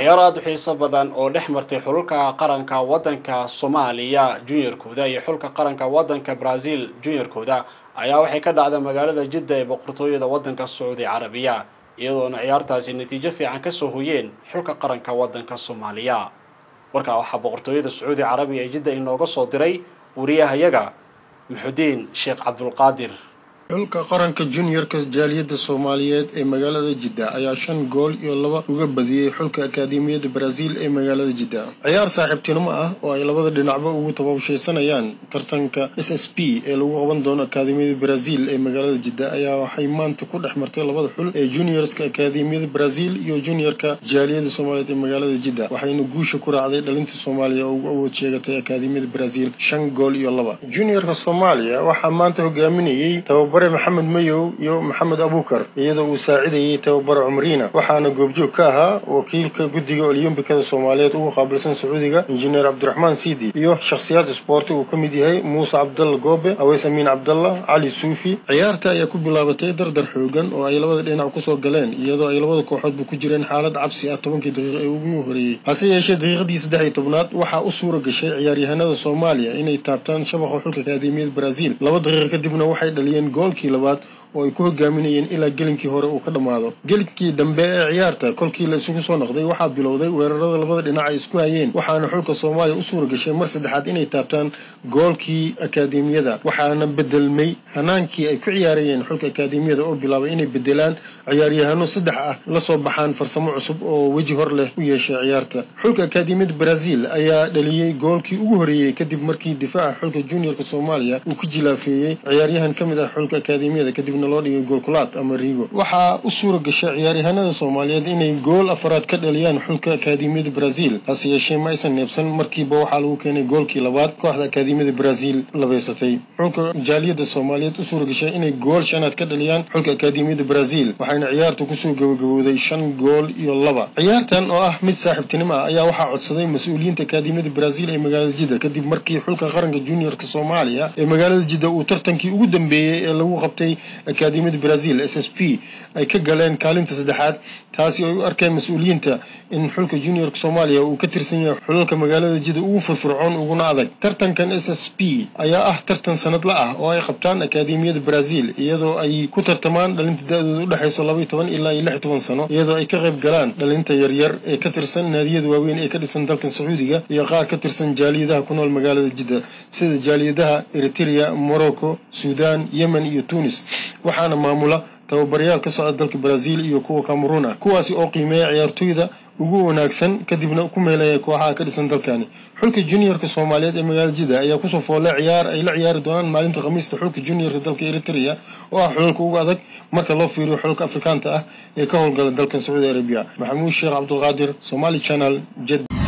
ciyaar aada u xiiso badan oo dhex martay xulka qaranka waddanka soomaaliya junior-kooda iyo xulka qaranka waddanka brazil junior-kooda ayaa waxay ka dhacday magaalada jidda ee boqortooyada waddanka sacuudi carabiya iyadoona ciyaartaasi natiijo fiican kasoo hoyeen xulka qaranka waddanka soomaaliya warkaa waxaa boqortooyada sacuudi carabiya ee jidda inooga soo diray wariyahayaga muxudiin sheekh cabdulqaadir xulka qaranka junior-ka jaaliyadda soomaaliyeed ee magaalada jidda ayaa shan gool iyo laba uga badiyey xulka akaademiyadda brazil ee magaalada jidda ciyaar saaxiibtinimo ah oo ay labada dhinacba ugu tababshaysanayaan tartanka s s p ee lagu qaban doono akaademiyada brazil ee magaalada jidda ayaa waxay maanta ku dhex martay labada xul ee juniorska akaademiyada brazil iyo junior-ka jaaliyadda soomaaliyeed ee magaalada jidda waxayna guusha ku raacday dhalinta soomaaliya oo ugu awood sheegatay akaademiyada brazil shan gool iyo laba junior-ka soomaaliya waxaa maanta hogaaminayey tababare maxamed mayow iyo maxamed abuukar iyadoo uu saacidayey tababare cumriina waxaana goobjoog ka ahaa wakiilka guddiga olyombikada soomaaliyeed ugu qaabilsan sacuudiga injineer cabdiraxmaan siidi iyo shakhsiyaad isboorti uu ka mid yahay muuse cabdalla goobe aweys amiin cabdalla cali suufi ciyaarta ayaa ku bilaabatay dardar xoogan oo ay labada dhinac kusoo galeen iyadoo ay labada kooxoodba ku jireen xaalad cabsi ah tobankii daqiiqo ee ugu horeeyey hase yeeshee daqiiqadii saddex iyo tobnaad waxaa u suura gashay ciyaaryahanada soomaaliya inay taabtaan shabaqa xulka akaademiyada brazil laba daqiiqo kadibna waxay dhaliyeen goolkii labaad oo ay ku hogaaminayeen ilaa gelinkii hore uu ka dhammaado gelinkii dambe ee ciyaarta kolkii la isugu soo noqday waxaa bilowday weerarada labada dhinac ay isku hayeen waxaana xulka soomaaliya u suura gashay mar saddexaad inay taabtaan goolkii akaademiyada waxaana bedelmay hanaankii ay ku ciyaarayeen xulka akaademiyada oo bilaabay inay bedelaan ciyaaryahano saddex ah lasoo baxaan farsamo cusub oo weji hor leh u yeeshay ciyaarta xulka akaademiyada brazil ayaa dhaliyey goolkii ugu horeeyey kadib markii difaaca xulka juniorka soomaaliya uu ku jilaafeeyey ciyaaryahan ka mid ah xulka akaademiyada kadibna loo dhigay goolkulaad ama riigo waxaa u suura gashay ciyaaryahanada soomaaliyeed inay gool afaraad ka dhaliyaan xulka akaademiyada brazil hase yeeshee ma aysan neebsan markiiba waxaa lagu keenay goolkii labaad kooxda akaademiyada brazil labaysatay xulka jaaliyadda soomaaliyeed u suura gashay inay gool shanaad ka dhaliyaan xulka akaademiyada brazil waxayna ciyaartu kusoo gabagabowday shan gool iyo laba ciyaartan oo ah mid saaxiibtinimo ah ayaa waxaa codsaday mas-uuliyiinta akaademiyada brazil ee magaalada jidda kadib markii xulka qaranka juniorka soomaaliya ee magaalada jidda uu tartankii ugu dambeeyey ee lagu qabtay akaademiyada brazil s s p ay ka galeen kaalinta saddexaad taasi oo ay u arkeen mas-uuliyiinta in xulka juniorka soomaaliya uu ka tirsan yahay xulalka magaalada jidda ugu firfircoon uguna adag tartankan s s p ayaa ah tartan sanadla ah oo ay qabtaan akaademiyada brazil iyadoo ay ku tartamaan dhalinta da-dooda u dhexayso labaiy toban ilaa iyo lix toban sano iyadoo ay ka qayb galaan dhalinta yaryar ee ka tirsan naadiyada waaweyn ee ka dhisan dalkan sacuudiga iyo qaar ka tirsan jaaliyadaha ku nool magaalada jidda sida jaaliyadaha eritrea morocco suudan yemen iyo tunis waxaana maamula tababarayaal ka socda dalka brazil iyo kuwa cameruun ah kuwaasi oo qiimeeya ciyaartooyda ugu wanaagsan kadibna ku meelaya kooxaha ka dhisan dalkani xulka juniorka soomaaliyeed ee magaalada jidda ayaa kusoo foolay ciyaar ay la ciyaari doonaan maalinta khamiista xulka juniorka dalka eritrea oo ah xulalka ugu adag marka loo fiiriyo xulalka afrikaanta ah ee ka howlgala dalkan sacuudi arabiya maxamuud sheekh cabdulqaadir somali channel jed